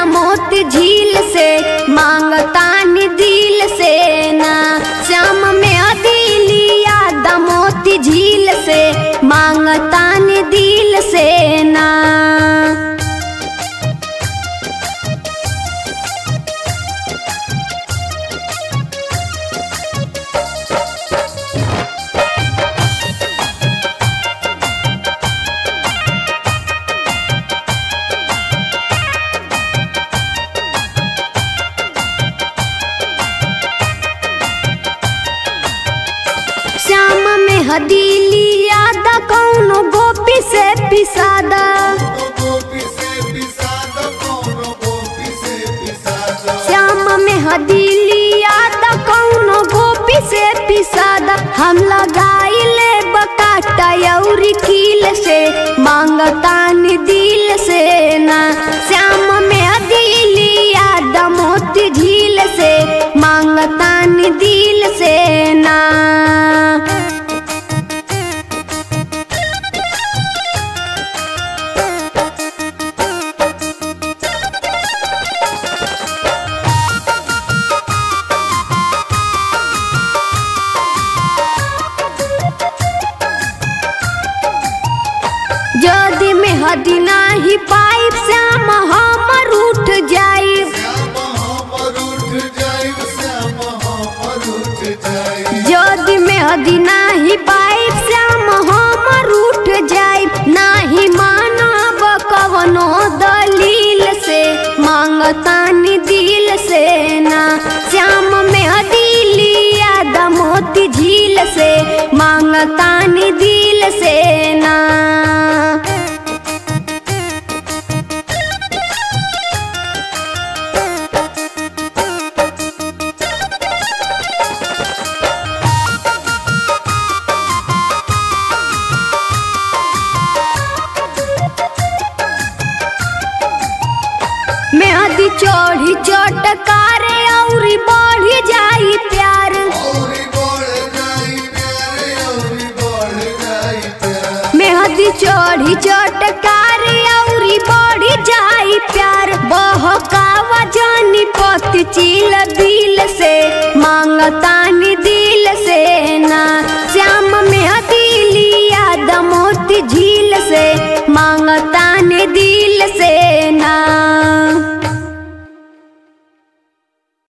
दमोत झील से मांगतानी दिल से ना श्याम में अदिलिया दमोती झील से मांगतानी दिल से ना श्याम में हदीलिया द कौनो गोपी से पिसादा गोपी से पिसाद कौनो गोपी से पिसाद श्याम में हदीलिया द कौनो गोपी से पिसादा हम लगाइले बकाटा यौरी कील से मांगतानी दिल से ना श्याम में हदीलिया द मोती झील से मांगतानी दिल से ना जदि में हदी नाही पाइप श्याम हमर उठ जाई श्याम हमर उठ जाइब श्याम हमर उठ जाइब जदि में हदी नाही पाइप श्याम हमर उठ जाई नाही मानब कवनो दलील से मांगतानी दिल से ना श्याम में हदीलिया दमोती झील से मांगतानी दिल से ना मैं अधी चढ़ी चटकारे औरी बढ़ी जाई प्यार औरी बढ़ जाई प्यारे औरी बढ़ जाई प्यार मैं अधी चढ़ी चटकारे औरी बढ़ी जाई प्यार बहकावा जानी पत चिल दिल से मांगतानी